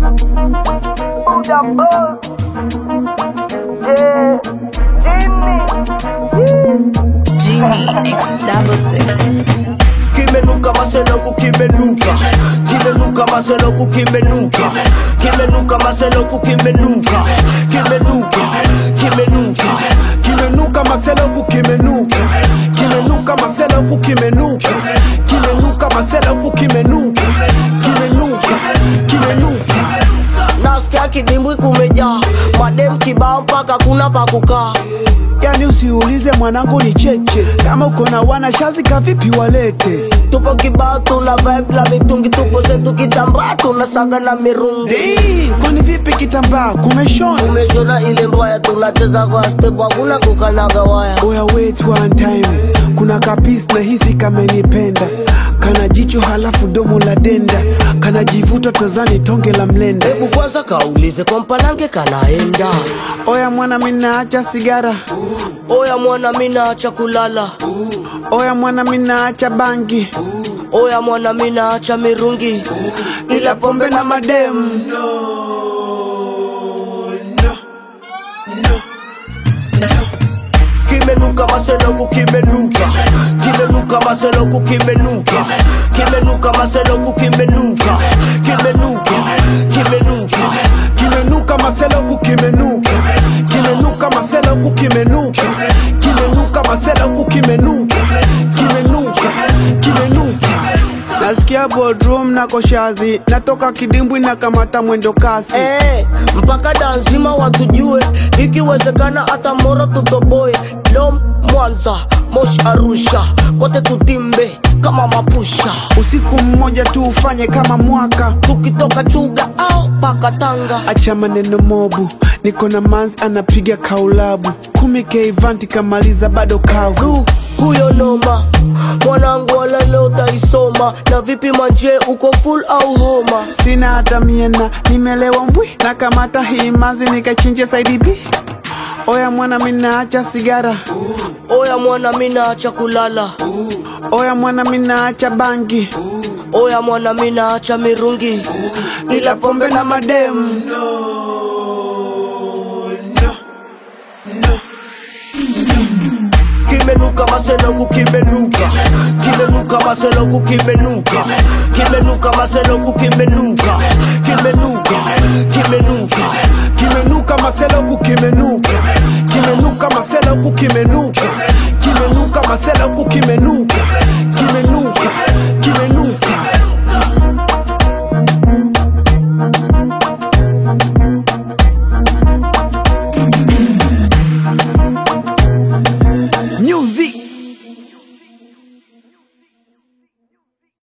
Buddha boss. Yeah. Jimmy. Genie X double six. kimenuka maseloku kimenuka kimenuka maseloku kimenuka kimenuka maseloku kimenuka kimenuka kimenuka kimenuka maseloku kimenuka kimenuka maseloku kimenuka kimenuka maseloku kimenuka kimenuka kimenuka nasikia kidimbwi kumejaa madem kibao mpaka kuna pa kukaa yani usiulize mwanangu ni cheche kama uko na wana shazi kavipi walete tupo kibao tuna vibe la mitungi tupo zetu kitambaa tunasaga na mirungi Hey, kwani vipi kitambaa kumeshona umeshona ile mbaya tunacheza kwa step hakuna kukanaga waya oya wait one time kuna kapis na hisi kamenipenda kana jicho halafu domo la denda kana jivuta tazani tonge la mlenda hebu kwanza kaulize kwa mpalange kanaenda oya mwana minaacha sigara oya mwana minaacha kulala oya mwana minaacha bangi oya mwana minaacha mirungi ila pombe na mademu kimenuka maseloku kimenuka kimenuka maseloku kimenuka kimenuka maseloku kimenuka kimenuka kimenuka kimenuka maseloku kimenuka kimenuka maseloku kimenuka kimenuka maseloku kimenuka kimenuka kimenuka nasikia bodrum na koshazi natoka kidimbwi na kamata mwendo kasi Eh, mpaka danzima watujue ikiwezekana hata moro tutoboe dom mwanza mosh arusha kote tutimbe kama mapusha usiku mmoja tu ufanye kama mwaka tukitoka chuga au paka tanga acha maneno mobu niko na mans anapiga kaulabu kumi keivanti kamaliza bado kavu du huyo noma mwanangu wala leo utaisoma na vipi manje uko full au homa sina hata miena nimelewa mbwi na kamata hii mazi nikachinje saidi b oya mwana minaacha sigara oya mwana minaacha kulala oya mwana minaacha bangi oya mwana minaacha mirungi ila pombe na mademu kimenuka maseloku kimenuka kimenuka maseloku kimenuka kimenuka maseloku kimenuka kimenuka kimenuka kimenuka maseloku kimenuka kimenuka maseloku kimenuka kimenuka maseloku kimenuka